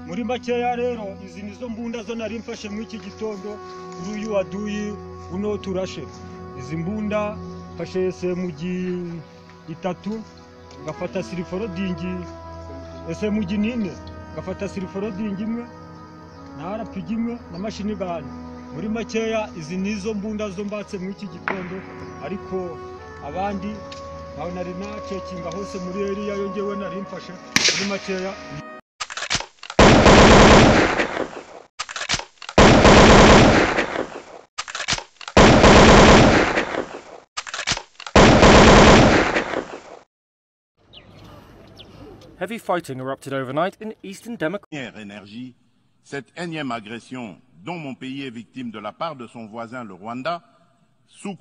muri makeya rero izi nizo mbunda zo nari mfashe muri iki gitondo kuri uyu waduyi uno turashe izi mbunda mfashe semugi itatu ngafata siliforodingi semugi nine ngafata siliforodingi imwe na arapigi imwe na mashini gani muri makeya izi nizo mbunda zo mbatse muri iki gitondo ariko abandi ntawe nari nacekinga hose muri eriya yo ngewe nari mfashe muri makeya Heavy fighting erupted overnight in eastern Democratic. première énergie, cette énième agression dont mon pays est victime de la part de son voisin le Rwanda, sous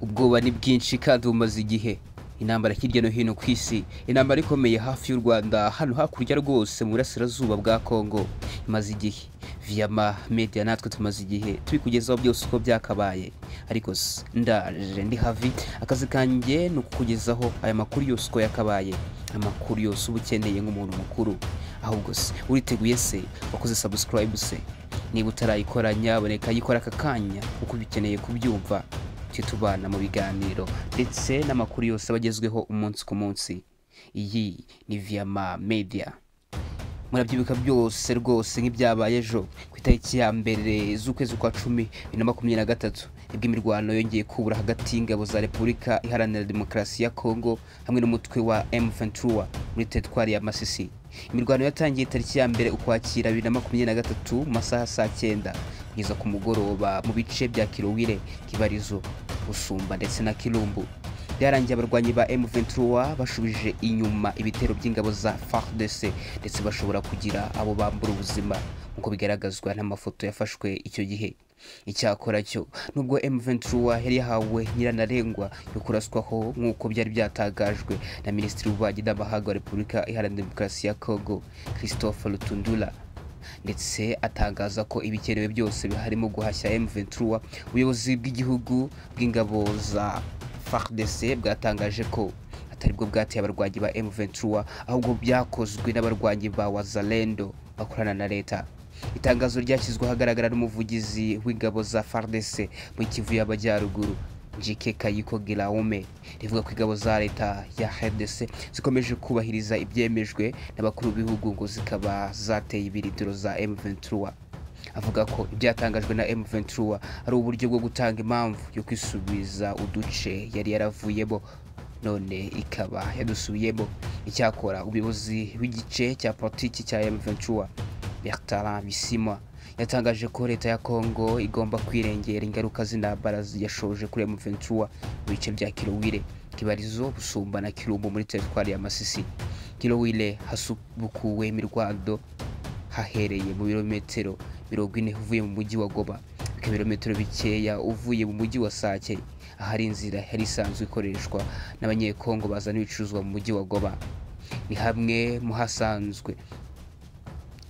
ubwoba ni bwinshi kandi bumaze igihe intambara hirya no hino ku isi intambara ikomeye hafi y'u rwanda hano hakurya rwose mu burasirazuba bwa congo imaze igihe viyama media natwe tumaze igihe tubikugezaho byose uko byakabaye ariko se ndaje ndi havi akazi kanjye ni ukukugezaho aya makuru yose uko yakabaye amakuru yose uba ukeneye nk'umuntu mukuru ahubwo se uriteguye se wakoze sabusikarayibu se niba utarayikora nyaboneka yikora aka kanya kuko ubikeneye kubyumva tujye tubana mu biganiro ndetse n'amakuru yose aba agezweho umunsi ku munsi iyi ni viyama media murabyibuka byose rwose nk'ibyabaye ejo ku itariki ya mbere z'ukwezi kwa cumi bibiri na makumyabiri na gatatu nibwo imirwano yongeye kubura hagati y'ingabo za repubulika iharanira demokarasi ya kongo hamwe n'umutwe wa m23 muri teritwari ya masisi imirwano yatangiye tariki ya mbere ukwakira bibiri na makumyabiri na gatatu mu masaha ya saa cyenda kugeza ku mugoroba mu bice bya kirowire kibarizo busumba ndetse na kirumbu byarangiye abarwanyi ba M23 bashubije inyuma ibitero by'ingabo za FARDC ndetse bashobora kugira abo bambura ubuzima nk'uko bigaragazwa n'amafoto yafashwe icyo gihe icyakora cyo nubwo M23 yari yahawe nyirantarengwa yo kuraswaho nk'uko byari byatangajwe na minisitiri w'ububanyi n'amahanga wa repubulika iharanira demokarasi ya congo christophe rutundura ndetse atangaza ko ibikenewe byose biharimo guhashya M23 ubuyobozi bw'igihugu bw'ingabo za FARDC bwatangaje ko ataribwo bwateye abarwanyi ba M23 ahubwo byakozwe n'abarwanyi ba Wazalendo bakorana na leta itangazo ryashyizwe ahagaragara n'umuvugizi w'ingabo za FARDC muri Kivu y'Amajyaruguru Jike Kayiko Giraume rivuga ko ingabo za leta ya RDC zikomeje kubahiriza ibyemejwe n'abakuru b'ibihugu ngo zikaba zateye ibirindiro za M23 avuga ko ibyatangajwe na M23 ari uburyo bwo gutanga impamvu yo kwisubiza uduce yari yaravuyemo none ikaba yadusubiyemo icyakora ubuyobozi bw'igice cya politiki cya M23 Bertrand Bisimwa yatangaje ko leta ya Kongo igomba kwirengera ingaruka z'intambara yashoje kuri M23 mu bice bya Kilowire Kibarizo Busumba na Kirumbu muri teritwari ya Masisi Kilowire hasubukuwe imirwano hahereye mu birometero mirongo ine uvuye mu mujyi wa Goma ibirometero bikeya uvuye mu mujyi wa Sake ahari inzira yari isanzwe ikoreshwa n'abanyekongo bazana ibicuruzwa mu mujyi wa Goma ni hamwe mu hasanzwe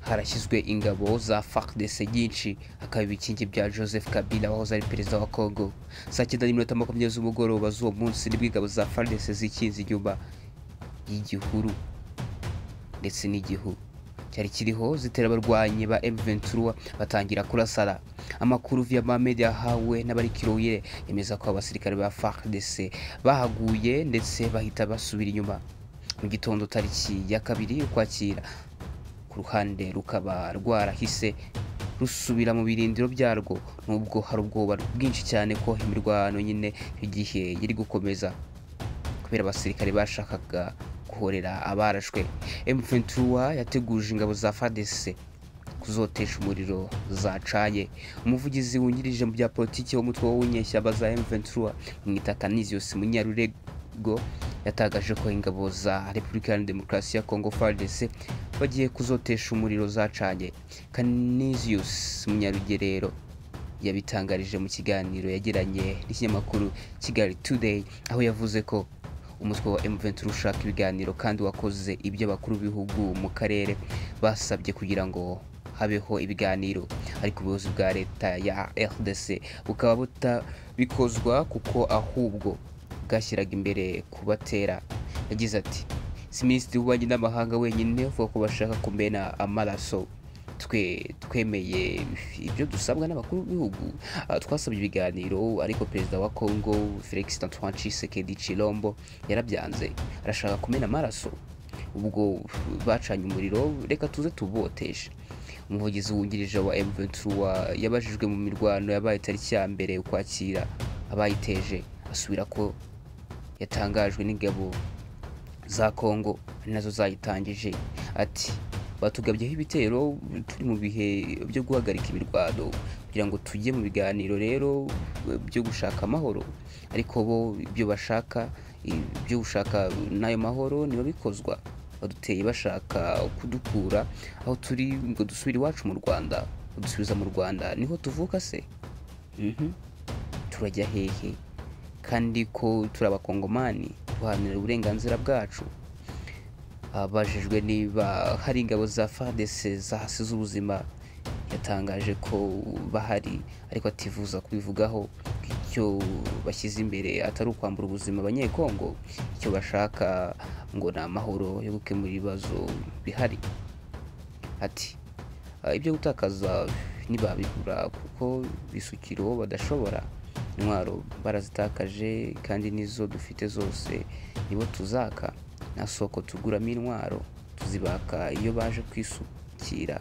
harashyizwe ingabo za FARDC nyinshi hakaba ibikingi bya Joseph Kabila wahoze ari perezida wa Congo saa cyenda n'iminota makumyabiri z'umugoroba z'uwo munsi nibwo ingabo za FARDC zikinze inyuma y'igihuru ndetse n'igihu cyari kiriho zitera abarwanyi ba M23 batangira kurasara amakuru via Mohamed yahawe n'abari Kiroyire yemeza ko abasirikare ba FARDC bahaguye ndetse bahita basubira inyuma mu gitondo tariki ya kabiri ukwakira ku ruhande rukaba rwarahise rusubira mu birindiro byarwo nubwo hari ubwoba bwinshi cyane ko imirwano nyine igihe yari gukomeza kubera abasirikare bashakaga guhorera abarashwe M23 yateguje ingabo za FARDC kuzotesha umuriro zacaye umuvugizi wungirije mu bya politiki w'umutwe w'ubunyeshyamba za M23 mwita Canisius Munyarurego yatangaje ko ingabo za Repubulika Iharanira Demokarasi ya Kongo FARDC bagiye kuzotesha umuriro zacanye Canisius Munyarugerero yabitangarije mu kiganiro yagiranye n'ikinyamakuru Kigali Today aho yavuze ko umutwe wa M23 ushaka ibiganiro kandi wakoze ibyo abakuru b'ibihugu mu karere basabye kugira ngo habeho ibiganiro ariko ubuyobozi bwa leta ya RDC bukaba butabikozwa kuko ahubwo bwashyiraga imbere kubatera yagize ati si minisitiri w'ububanyi n'amahanga wenyine uvuga ko bashaka kumena amaraso twe twemeye ibyo dusabwa n'abakuru b'ibihugu Ah, twasabye ibiganiro ariko perezida wa congo felix antoine tshisekedi chilombo yarabyanze arashaka kumena amaraso ubwo bacanye umuriro reka tuze tuboteshe umuvugizi wungirije wa M23 wa- yabajijwe mu mirwano yabaye tariki ya mbere ukwakira abayiteje asubira ko yatangajwe n'ingabo za Kongo ari nazo zayitangije ati batugabyeho ibitero turi mu bihe byo guhagarika imirwano kugira ngo tujye mu biganiro rero byo gushaka amahoro ariko bo ibyo bashaka ibyo gushaka n'ayo mahoro niba bikozwa baduteye bashaka kudukura aho turi ngo dusubire iwacu mu rwanda dusubiza mu rwanda niho tuvuka se Mhm. turajya hehe kandi ko turi abakongomani guharanira uburenganzira bwacu abajijwe niba hari ingabo za FARDC zahasize ubuzima yatangaje ko bahari ariko atifuza kubivugaho ko icyo bashyize imbere atari ukwambura ubuzima abanyekongo icyo bashaka ngo ni amahoro yo gukemura ibibazo bihari ati "Ah, ibyo gutakaza ntibabibura kuko bisukiro badashobora intwaro barazitakaje kandi nizo dufite zose nibo tuzaka nta soko tuguramo intwaro tuzibaka iyo baje kwisukira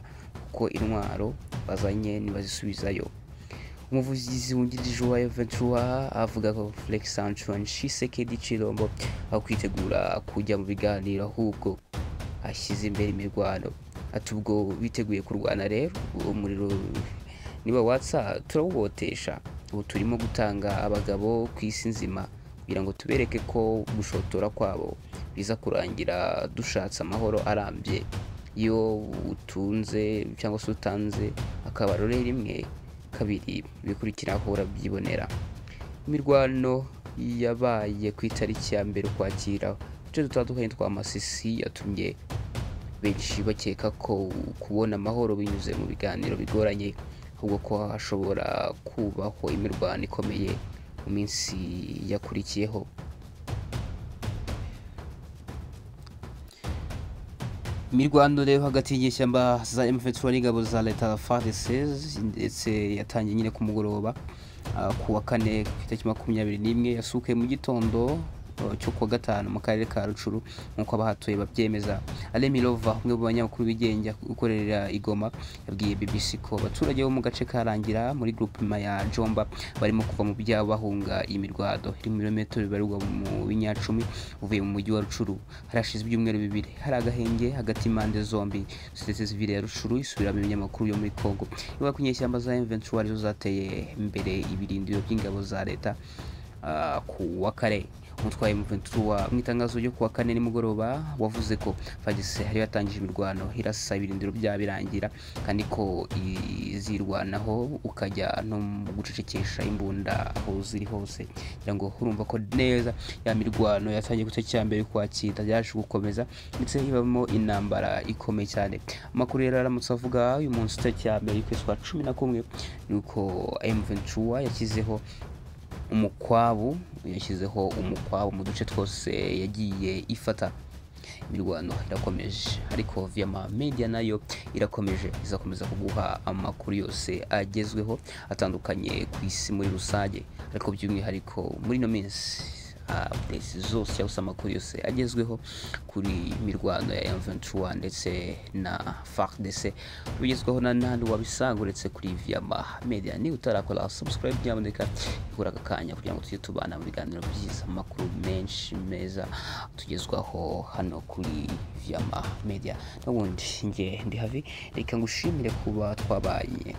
kuko intwaro bazanye ntibazisubizayo umuvugizi wungirije wa Ventura avuga ko Felix Antoine Tshisekedi Chilombo aho kwitegura kujya mu biganiro ahubwo ashyize imbere imirwano ati ubwo biteguye kurwana rero umuriro niba watsa turawubotesha ubu turimo gutanga abagabo ku isi nzima kugira ngo tubereke ko gushotora kwabo biza kurangira dushatse amahoro arambye iyo utunze cyangwa se utanze akabarore rimwe kabiri bikurikiraho urabyibonera imirwano yabaye ku itariki ya mbere ukwakira uduce dutandukanye twa masisi yatumye benshi bakeka ko kubona amahoro binyuze mu biganiro bigoranye ahubwo ko hashobora kubaho imirwano ikomeye mu minsi yakurikiyeho imirwano rero hagati y'inyeshyamba za M23 n'ingabo za leta ya FARDC ndetse yatangiye nyine ku mugoroba ah, ku wa kane ku itariki makumyabiri n'imwe yasukuye mu gitondo ah, cyo kuwa gatanu mu karere ka Rucuru nk'uko abahatuye babyemeza Ale Milova umwe mu banyamakuru bigenga ukorera i Goma yabwiye BBC ko abaturage bo mu gace karangira muri groupement ya Jomba barimo kuva mu byabo bahunga imirwado iri mu birometero bibarirwa mu binyacumi uvuye mu mujyi wa Rucuru harashize ibyumweru bibiri hari agahenge hagati impande zombi societe civile ya Rucuru isubiramo ibinyamakuru yo muri Congo ivuga ko inyeshyamba za M23 arizo zateye imbere ibirindiro by'ingabo za leta ah, ku wa kare umutwaye Muventura mu itangazo ryo kuwa kane nimugoroba wavuze ko fagise hari yatangije imirwano irasa ibirindiro bya birangira kandi ko izirwanaho ukajya no mu gucecekesha imbunda aho ziri hose kugira ngo urumva ko neza ya mirwano yatangiye guce cya mbere kwakira yaje gukomeza ndetse ibamo intambara ikomeye cyane amakuru yari aramutse avuga uyu munsi tariki ya mbere y'ukwezi kwa cumi na kumwe ni uko M23 yashyizeho umukwabu yashyizeho umukwabu mu duce twose yagiye ifata imirwano irakomeje ariko viyama media nayo irakomeje izakomeza kuguha amakuru yose agezweho atandukanye ku isi muri rusange ariko by'umwihariko muri ino minsi updates zose cyangwa se amakuru yose agezweho kuri mirwano ya M23 ndetse na FARDC ubigezweho na nandi wabisanga uretse kuri Viama Media ni utarakora subscribe nyamuneka ihura aka kanya kugira ngo tujye tubana mu biganiro byiza amakuru menshi meza tugezwaho hano kuri Viama Media n'ubundi njye ndi havi reka ngushimire kuba twabanye